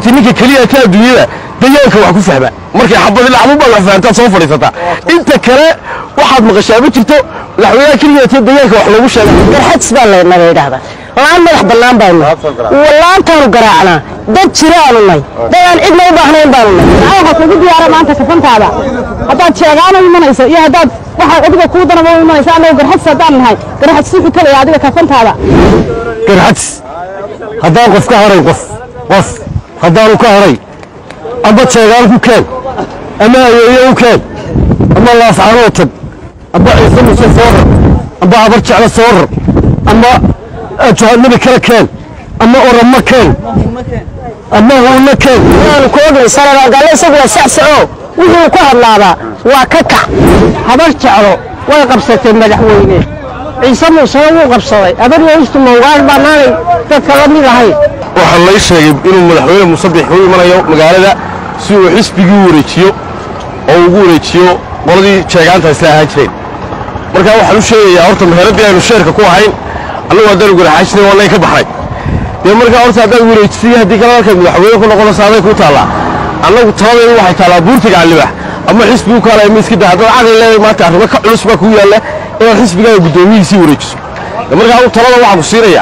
ti ninka keliya ka adduunyada dayaanka wax ku fahma markay xabadi lacbubaad wax fahantaad soo fadhiisataa inta kale waxaad maqashaa ma jirto madaxweynaha keliya te dayaanka wax loogu sheega garxadis baa laynaba yidhaahdaa laan madax bannaan baanu wallaantaanu garaacnaa dad jiraanu nay dad aan cidna u baahnayn baanu nay waxaa kugu diyaara maanta kafantaada haddaad sheegaano imanayso iyo haddaad waxaa adiga kuu danaba u imanaysa annagu garxadis haddaan nahay garxadis wuxuu kalaya adiga kafantaada garxadis haddaan qof ka horay qof qof haddaanu ka horay amba jeegaan ku keen ama ayeeye u keen ama laafcaanoo tag amba ciise muse soo rar amba abar jeclo soo rar ama jahannabi kale keen ama oramo keen ama huunno keen waanu ku ognay sanadaagalle isagu waa sacsaco wuxuu ku hadlaabaa waa ka kac habar jeclo way qabsatay madaxweyne ciise muusena wuu qabsaday abar weystu mawgaar bannaanay dadka la mid ahayn waxaa lay sheegay inuu madaxweyne musabix u imanayo magaalada si uu xisbigii u wareejiyo oo ugu wareejiyo qoladii jeegaanta isla ahaan jireen markaa waxaan u sheegayaa horta meheradii aynu sheerka ku ahayn annagu haddaanu garaxaajinay waa nayn ka baxnay dee markaa horta haddaad wareejisay haddii kale halkaad madaxweyne ku noqonaysa aday kuu taallaa annagu taladeedu waxay taallaa buurtiga callibax ama xisbigu kaalaya miiska daa haddaad caqli leedahay maanta arrimo ka culus baa kuu yaalla inaad xisbigaaga guddoomiyihiisii wareejiso dee markaa anigu talada waxaan ku siinayaa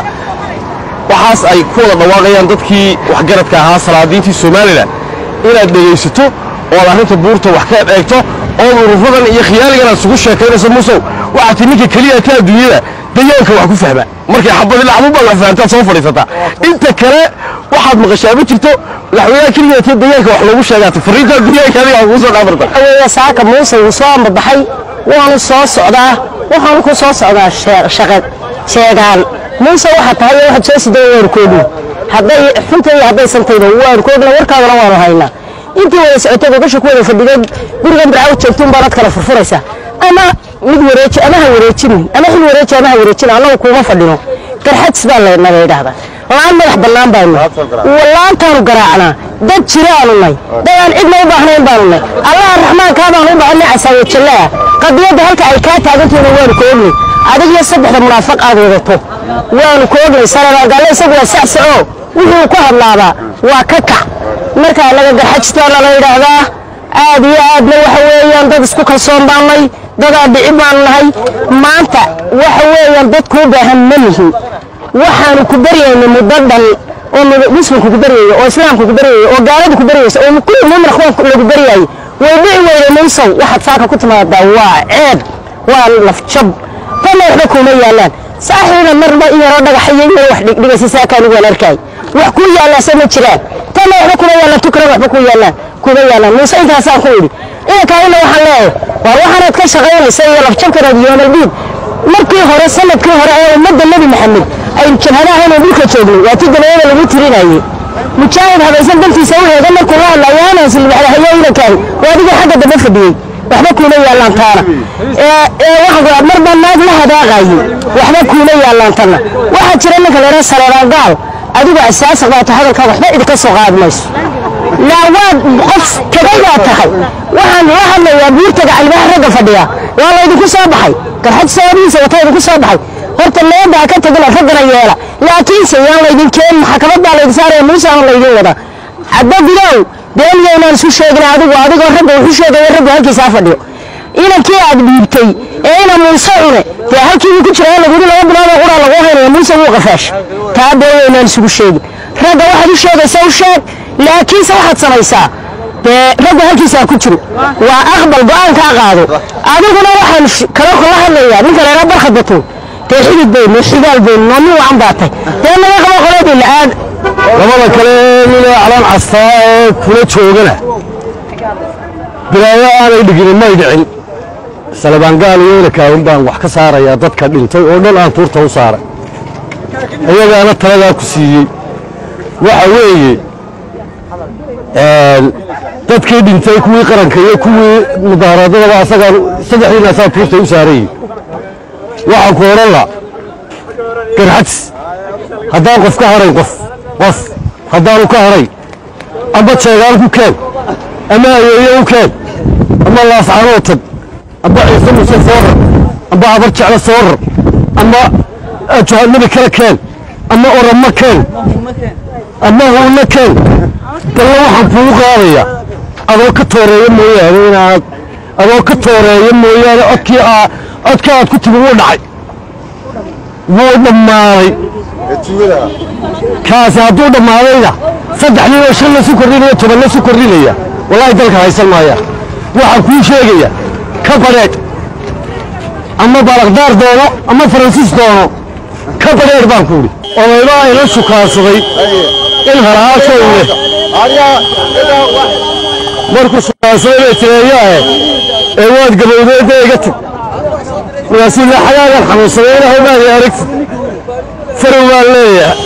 waxaas ay ku wada dhawaaqayaan dadkii waxgaradka ahaa salaadiintii somalilan inaad dhegaysato oo aad arrinta buurta wax ka eegto ood urufadan iyo khiyaaligan aad isugu sheekaynayso musow waxaa ti ninka keliya ka adduunyada dayaanka wax ku fahma markay xabadi lacbubaad wax fahantaad soo fadhiisataa inta kale waxaad maqashaa ma jirto madaxweynaha keliya te dayaanka wax loogu sheegaata fariintaa dayaanka adiga kugu soo dhaamarta aweeye saaka muuse wuu soo ambabaxay waanu soo socdaa waxaanu ku soo socdaa shee- shaqad sheegaan muuse waxaa tahay iyo waxaad soo sidaya waanu koogna hadday xunta iyo hadday santayna waanu koogna warkaadana waanu haynaa intii wada socotay gogosha ku wada fadhiday gurigan bircaw joogtuun baanad kala furfuraysa ama mid wareeji ama ha wareejinin ama xil wareeji ama ha wareejin annagu kuuma fadhino garxadis baa laynaba yidhaahdaa laan madax bannaan baanu wallaantaanu garaacnaa dad jiraanu nay dad aan cidna u baahnayn baanu nay allaha raxmaankaa baanu u baahanay casaawajallaa qadiyadda halka ay kaa taagantihiina waanu ka ognay adig iyo saddexda munaafiq aad wadato waanu ka ognay sanadaagalle isagu waa sacsaco wuxuu ku hadlaabaa waa ka kac markaa naga garxajistaana la yidhaahdaa aad iyo aadna waxa weeyaan dad isku kalsoon baan nay dadaan dhici baanu nahay maanta waxa weeyaan dad kuu baahan ma nihin waxaanu ku baryayna muddo dhan oo mid- muslimku ku baryayo oo islaamku ku baryayo oo gaaladu ku baryayso oo kulli mumin akhwaanku lagu baryayo way dhici weyday maysow waxaad saaka ku timaadaa waa ceeb waa lafjab tanna waxba kuuma yaalaan saaxiiba marba in yaroo dhagaxayo in yaro wax dhigdhigaysa saakaan ugu waan arkay wax kuu yaalaase ma jiraan tanna waxba kuma yaalaan tukran waxba kuu yaalaan kuma yaalaan muuse intaasaan ku idhi inankaayna waxaan leeyahay waar waxaanaad ka shaqaynaysa iyo lafjabkanaad yoomaldiid markii hore sanadkii hore ee ummadda nebi maxamed aynu jabhadaha inuu dhulka joognay waa ti dabeeyada lagu tirinayay mujaahid habaysan dantiisa u heega markuu la hadlayo aanan silbaxdahayo inankaahi waa adigoo xagga dambe fadhiyey waxba kuuma yaallaan taana ee ee waxa ku marba naag la hadaaqayay waxba kuuma yaallaan tanna waxaa jira ninka la yidhaha saleebaan gaal adigu asaasiq baa tahay hadalkaa waxba idinka soo qaadi mayso laa waad qof tagay baa tahay waxaan la hadlayaa buurtaga calbaha ragga fadhiya waa laydinku soo baxay garxad sababihiisa wata idinku soo baxay horta leeda ha ka tegina raggana yeela laakiinse yaan laydin keenin maxkamad baa laydin saaraya muuse aan laydin wada caddo gudow beeniyaynaan isu sheegin adigu adigoo ragga wuxu sheegaya raggu halkiisa ha fadhiyo inankii aad dhiibtay ee ina muuse cune dee halkii ku jira lagu yidhi laba bilood oo quraa lagu haynaya muuse wuu qafaash taa beeniyaynaan isugu sheegin ragga waxaad u sheegaysa u sheeg laakiinse waxaad samaysaa dee raggu halkiisa ha ku jiro waa aqbal go-aankaa qaado adiguna waxaan sh- kala kala hadlayaa ninka la yidhaha barkhad batuun dee xidid baynu xigaal baynu noomi wacan baa tay dee naga qabo qoladii la-aad labada kale nina calaan castaa ee kula joogana bilaayo aanay dhiginin may dhicin salabaangaal iyo inakaawin baan wax ka saarayaa dadka dhintay oo dhan aan tuurta u saaray iyagaana taladaa ku siiyey waxa weeye een, dadkii dhintay kuwii qaranka iyo kuwii mudaharaadadaba asagaan saddexdiina asaa tuurta u saarayey waxaan ku odhan la garxadis haddaan qof ka harayn qof qof haddaanu ka haray amba jeegaan ku keen ama ayeeye u keen ama laafcaanoo tag amba ciise muse soo rar amba abar jeclo soo rar ama jahannabi kale keen ama oramo keen ama huunno keen balla waxaan kugu qaadaya adoo ka tooreeya mooyaane inaad adoo ka tooreeya mooyaane codkii aa codka aad ku timi wuu dhacay wuu dhammaaday kaasi hadduu dhammaadayna saddex nin oo shan la su kordhinaya toban la su kordhinaya wallaahi dalka haysan maaya waxaan kuu sheegaya ka badheedh ama balaqdaar doono ama faransiis doono ka badheedh baan ku idhi odaybaa ila sukaansaday in halahaashoo leh markuu sukaansaday bay tireeyaahe ee waad gabowdeedda iga tag markaasuu laxagaagan xanuunsaday ilahow maadi aragtid farow baan leeyahay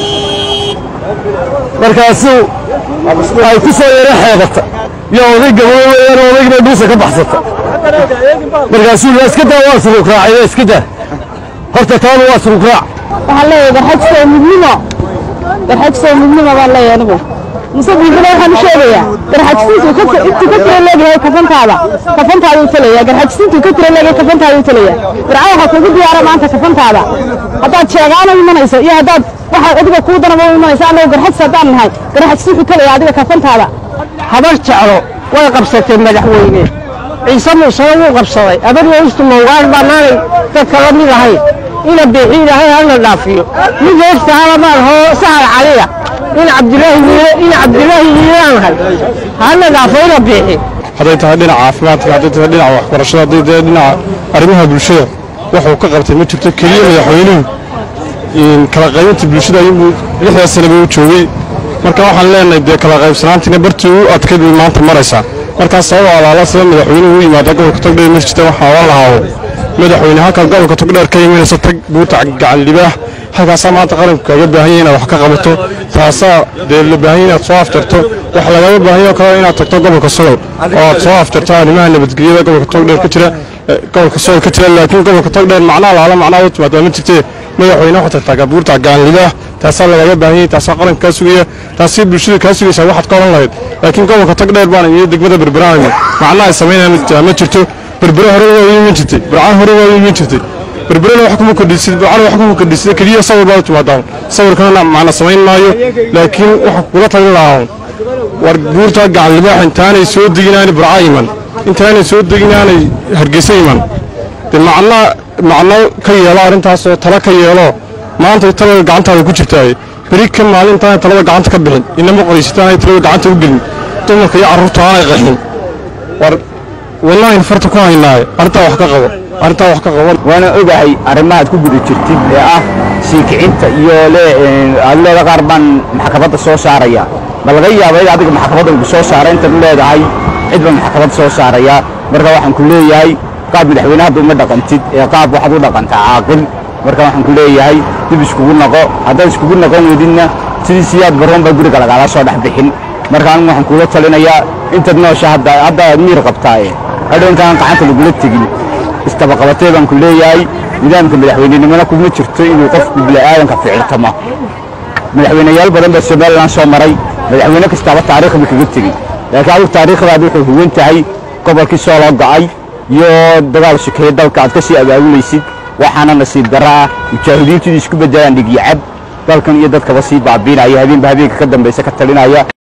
markaasuu ay ku soo yaro xeebata iyo oday gabooy weeyaan odaygina dhuusa ka baxsata markaasuu la iska daa waa suruukraacay iska daa horta taaba waa suruukraac waxaan leeyahay garxajsoo midnimo garxajsoo midnimo baan leeyahay anigu muse biibile waxaan u sheegayaa garxajsiintu ka intuu ka tira leegyahay kafantaada kafantaada u talaya garxajsiintu ka tira leegyahay kafantaada u talaya warca waxaa kugu diyaara maanta kafantaada haddaad sheegaana imanayso iyo haddaad waxa adiga kuu danaba u imanaysa annagu garxajsi haddaan nahay garxajsi wuxuu talaya adiga kafantaada habar jeclo way qabsatay madaxweyne ciise muusena wuu qabsaday abar weystu mawgaar baanaanay dadka la mid ahayn ina biixi ilaahay hana dhaafiyo mid heestahala baan hoo sahal caliya in cabdilaahi wiile in cabdilaahi wiilaanahay hana dhaafo ina biixi hadday tahay dhinaca caafimaadka hadday tahay dhinaca waxbarashada hadday tahay dhinaca arrimaha bulshada wuxuu ka qabtay ma jirto keliya madaxweynuhu kala qaybinta bulshada ayuu lixdaa sanaba u joogay marka waxaan leenahay dee kala qaybsanaantiina bartii u adkayd bay maanta maraysaa markaas sababa alaala sida madaxweynuhu u yimaada gobolka togdheer ma jirta waxaa oran lahaawo madaxweyne halkaa gobolka togdheer ka imanaysa tag buurta gacan libaax halkaasaa maanta qaranku kaaga baahan yahay inaad wax ka qabato taasaa dee la baahan yahay inaad soo afjarto waxa lagaga baahan yahay oo kale inaad tagto gobolka solow oo aad soo afjarto arrimaha nabadgelyada gobolka togdheer ka jira gobolka solow ka jira laakiin gobolka togdheer macnaha laala macnaha u timaadaa ma jirtee madaxweyne waxaad tagtaa buurta gacan libaax taasaa lagaga baahan yahay taasaa qaranka kaa sugaya taasii bulshada kaa sugaysaa waxaad ka odhan lahayd laakiin gobolka togdheer baana iyo degmada berberaana macnaha ay samaynayaan ma jirto berbere hore waa iman jirtay burcaan hore waa iman jirtay berberena wax kuma kordhisid burcana wax kuma kordhisid keliya sawir baa u timaadaan sawirkana macna samayn maayo laakiin waxaan kula talin lahaa war buurta gacan libaax intaanay soo deginaanay burca iman intaanay soo deginaanay hargeysa iman dee macna macno ka yeelo arrintaasoo tala ka yeelo maanta talada gacantaada ku jirtaaye beri ka maalintaanay talada gacanta ka bixin inama qoraysataan ay talada gacanta u gelin dumarka iyo carruurta aanay qaxin war wallaahi farta ku haynaaye arrintaa wax ka qabo arrintaa wax ka qabo waana ogahay arrimahaad ku guda jirtid ee ah sii kicinta iyo leeda qaar baan maxkamadda soo saaraya ma laga yaaba in adiga maxkamadda lagu soo saara intaad leedahay cid baan maxkamadda soo saaraya marka waxaan ku leeyahay qaab madaxweyne hadda uma dhaqantid ee qaab waxaad u dhaqantaa caaqil marka waxaan ku leeyahay dib iskugu noqo haddaad iskugu noqon weydidna sidii siyaad baroon baa guriga lagaala soo dhex bixin marka anigu waxaan kuula talinayaa intaad noosha hadda hadda aad miir qabtaaye hadhow intaan gacanta lagula tegin istabaqabatee baan ku leeyahay nidaamka madaxweynenimona kuma jirto inuu qofku bila'aadanka ficiltamo madaxweyneyaal badan baa somalilan soo maray madaxweyne kastaaba taariikhba kaga tegey laakiin adigu taariikhdaadi wuxuu huwan tahay gobolkii soo loo go'ay iyo dagaal sokeeye dalka aad ka sii abaabulaysid waxaana nasiib darra ah mujaahidiintu inay isku beddelaan dhigyacab dalkan iyo dadkaba sii baabiinaya habeenba habeenka ka dambaysa ka talinaya